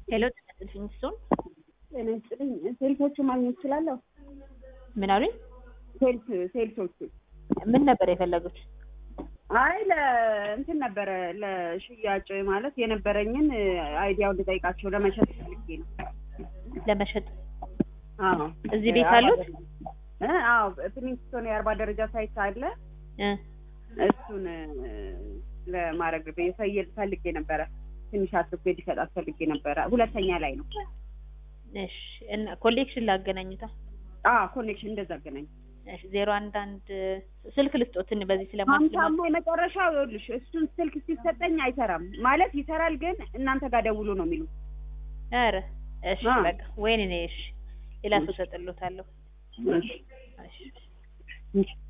ሄሎ ተነስልኝ እሱን ጤና ይስጥልኝ። ሴልሶቹ ማግኘት እችላለሁ? ምን አሉኝ? ሴልስ ሴልሶቹ ምን ነበር የፈለጉት? አይ ለእንትን ነበረ ለሽያጭ ማለት የነበረኝን አይዲያውን ልጠይቃቸው ለመሸጥ ፈልጌ ነው። ለመሸጥ አዎ እዚህ ቤት አርባ አሉት? ደረጃ- እ አዎ ፕሪንስቶን የአርባ ደረጃ ሳይት አለ። እ እሱን እ፣ ለማድረግ በየሰየል ፈልጌ ነበረ። ትንሽ አትርፌ ሊሰጣት ፈልጌ ነበረ። ሁለተኛ ላይ ነው። እሺ እና ኮሌክሽን ላገናኙታ አዎ ኮኔክሽን እንደዛ አገናኝ እሺ ዜሮ አንድ አንድ ስልክ ልስጦትን በዚህ ስለማስለማ ሀምሳማ የመጨረሻው ይኸውልሽ፣ እሱን ስልክ ሲሰጠኝ አይሰራም ማለት ይሰራል፣ ግን እናንተ ጋር ደውሎ ነው የሚሉት። ኧረ እሺ አ። በቃ ወይኔ እኔ እሺ ሌላ ሰው ሰጥሎታለሁ እሺ እሺ እሺ